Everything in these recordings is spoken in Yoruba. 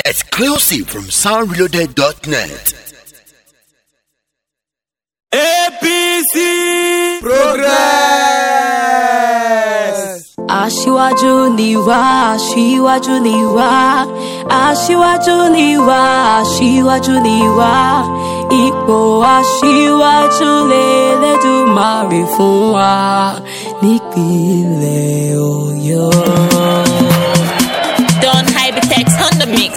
Exclusive from soundreloaded.net. APC progress. aṣíwájú ni wá aṣíwájú ni wá aṣíwájú ni wá aṣíwájú ni wá ipò aṣíwájú lélẹ́dùmarè fún wa nípínlẹ̀ ọ̀yọ́. Don Hypertex on the mix.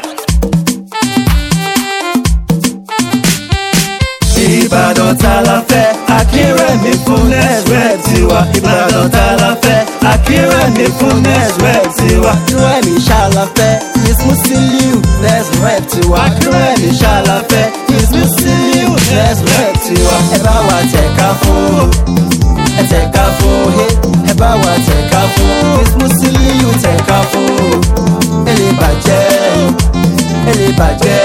Ìbàdàn tá la fẹ́ Akínrẹ̀mí fún next rep tiwa Ìbàdàn tá la fẹ́ Akínrẹ̀mí fún next rep tiwa Akínrẹ̀mí ṣàlàfẹ́ Miss Musiliu next rep tiwa. Akínrẹ̀mí ṣàlàfẹ́ Miss Musiliu next rep tiwa. Ẹ bá wa tẹ̀ka fún ẹ tẹ̀ka fún ẹ bá wa tẹ̀ka fún Miss Musiliu tẹ̀ka fún ẹ lè bàjẹ́ ẹ lè bàjẹ́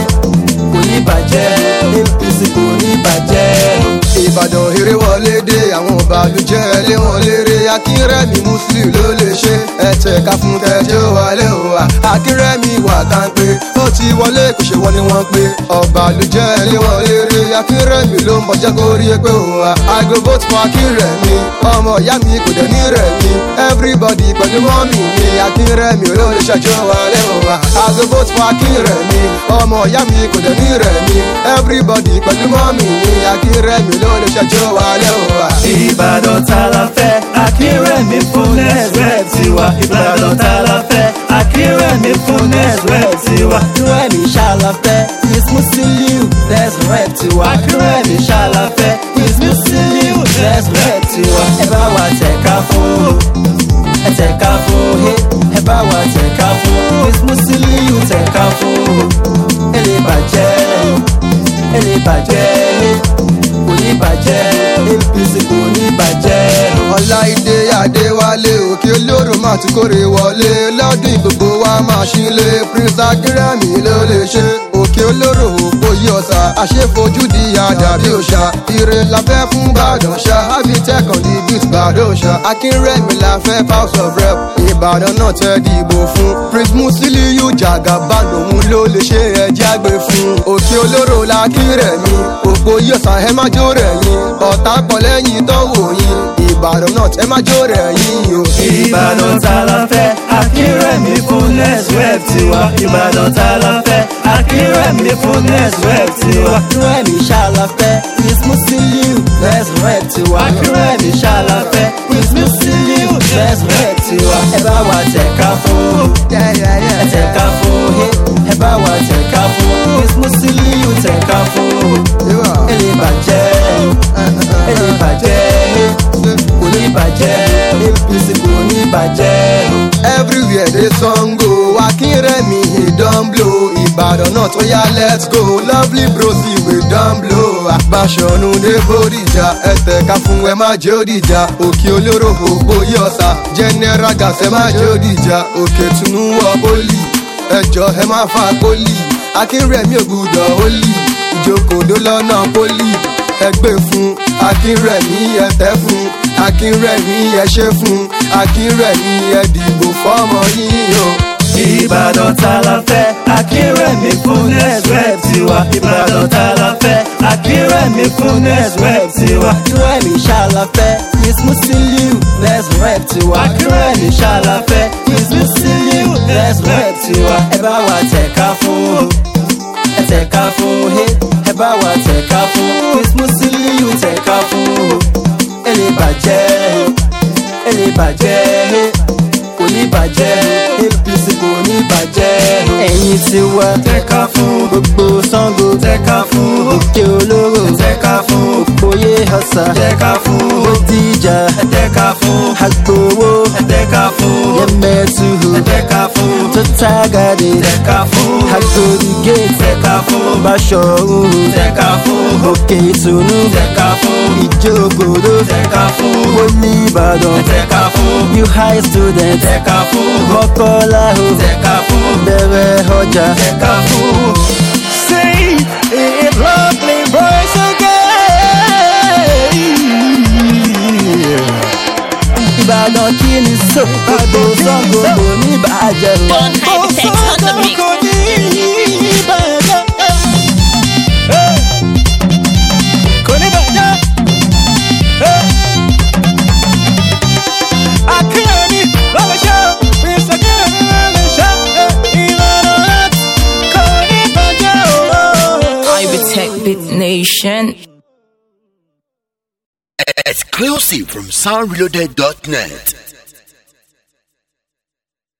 kò ní bàjẹ́ APC kò ní bàjẹ́. ìbàdàn eré wọlé dé àwọn ìbàlújẹ́ lé wọn léré akínrẹ́mi muslim ló lè ṣe ẹ̀tẹ̀ ká fún kẹjọ wálé o wa akínrẹ́mi wà tá ń pé ó ti wọlé kò ṣe wọ́n ni wọ́n pé ọ̀bàlújẹ́ lé wọn léré akínrẹ́mi ló ń bọjá kó rí pé o wa i go vote for akínrẹ́mi ọmọ ìyá mi kò dẹ̀ ní rẹ̀ mi everybody pẹ̀lú mọ́mì mi akínrẹ́mi ló lè ṣàjọ wálé o wa i go vote for akínrẹ́mi ọmọ ìyá mi kò dẹ̀ ní rẹ̀ mi everybody pẹ̀lú mọ́mì mi akínrẹ́mi ló lè ṣàjọ wálé o wa. Ìbàdàn tá la fẹ́ Akínrẹ̀mí fún next rep tiwa Ìbàdàn tá la fẹ́ Akínrẹ̀mí fún next rep tiwa Akínrẹ̀mí ṣàlàfẹ́ Miss Musiliu next rep tiwa. Akínrẹ̀mí ṣàlàfẹ́ Miss Musiliu next rep tiwa. ẹ bá wa tẹ̀ka fún ẹ tẹ̀ka fún ẹ bá wa tẹ̀ka fún Miss Musiliu tẹ̀ka fún ẹ lè bàjẹ́ ẹ lè bàjẹ́ kò ní bàjẹ́ APC kò ní bàjẹ́. ọláìdé adéwálé òkè olóró máa ti kórè wọlé lọ́dún gbogbo wa máa ṣílé prince akérèmí ló lè ṣe òkè olóró òpó yí ọ̀sà àṣefojúdi àdàbí òṣà ire la fẹ́ fún gbàdàn ṣá abitec on the beat gbàdàn ṣá akínrẹ́mi la fẹ́ house of rep ìbàdàn náà tẹ́ dìbò fún prince musiliu jagaban òun ló lè ṣe ẹjẹ́ àgbẹ̀ fún òkè olóró la kírẹ̀mí òpó yí ọ̀sà ẹ má jó rẹ̀ yín ọ̀tá pọ̀ lẹ́yìn tọ́wọ́ yín ìbàdàn náà ẹ má jó rẹ̀ yín o. Ìbàdàn tá la fẹ́ Akínrẹ̀mí fún next rep tiwa Ìbàdàn tá la fẹ́ Akínrẹ̀mí fún next rep tiwa. Akínrẹ̀mí ṣàlàfẹ́ Miss Musiliu next rep tiwa. Akínrẹ̀mí ṣàlàfẹ́ Miss Musiliu next rep tiwa. ẹ bá wa tẹ̀ka fún ẹ tẹ̀ka fún ẹ bá wa tẹ̀ka fún Miss Musiliu tẹ̀ka fún ẹ lè bàjẹ́ ẹ lè bàjẹ́ kò ní bàjẹ́ APC kò ní bàjẹ́. everywhere dey song go akínrẹ́mi he don blow ìbàdàn náà tó yá let's go lovely brosi we don blow àgbàṣọ̀nù dé bòdìjà ẹ̀tẹ̀ ká fún ẹ má jẹ́ òdìjà òkè olóró ògbó yọ̀ọ̀sà general gas ẹ má jẹ́ òdìjà òkè tunu wọ poli ẹjọ́ ẹ má fa poli akínrẹ́mi ògùdọ̀ olì ìjókòó lọ́nà poli ẹgbẹ́ fún akínrẹ̀mí ẹ̀tẹ́ fún akínrẹ̀mí ẹ̀ṣẹ́ fún akínrẹ̀mí ẹ̀dìbò fọ́mọ yín o. Ìbàdàn tá la fẹ́ Akínrẹ̀mí fún next rep tiwa Ìbàdàn tá la fẹ́ Akínrẹ̀mí fún next rep tiwa. Akínrẹ̀mí ṣàlàfẹ́ Miss Musiliu next rep tiwa. Akínrẹ̀mí ṣàlàfẹ́ Miss Musiliu next rep tiwa. ẹ bá wa tẹ̀ka fún ẹ tẹ̀ka fún ẹ bá wa tẹ̀ka fún Miss Musiliu tẹ̀ka fún ẹ lè bàjẹ́ ẹ lè bàjẹ́ kò ní bàjẹ́ APC kò ní bàjẹ́ ẹ̀yin ti wá Tẹ̀ka fún gbogbo Ṣàngó tẹ̀ka fún òkè olóró tẹ̀ka fún òpóyè ọ̀sà tẹ̀ka fún Bódìjà tẹ̀ka fún àgbòwò tẹ̀ka fún yẹmẹtuhu tẹ̀ka fún tó tágàdé tẹ̀ka fún àgbòdì gate tẹ̀ka fún báṣọ̀rù tẹ̀ka fún òkè ìtùnú tẹ̀ka fún ìjókòó tẹ̀ka fún poli ìbàdàn tẹ̀ka fún new high student tẹ̀ka fún mọ́kànlá o tẹ̀ka fún bẹ̀rẹ̀ ọjà. tẹ̀ka fún. Say it lovely voice again. Ìbàdàn kí ni so gbogbo Ṣàngó kò ní bàjẹ́ o. Don Hypertex on the mix. Nation. Exclusive from soundreloaded.net.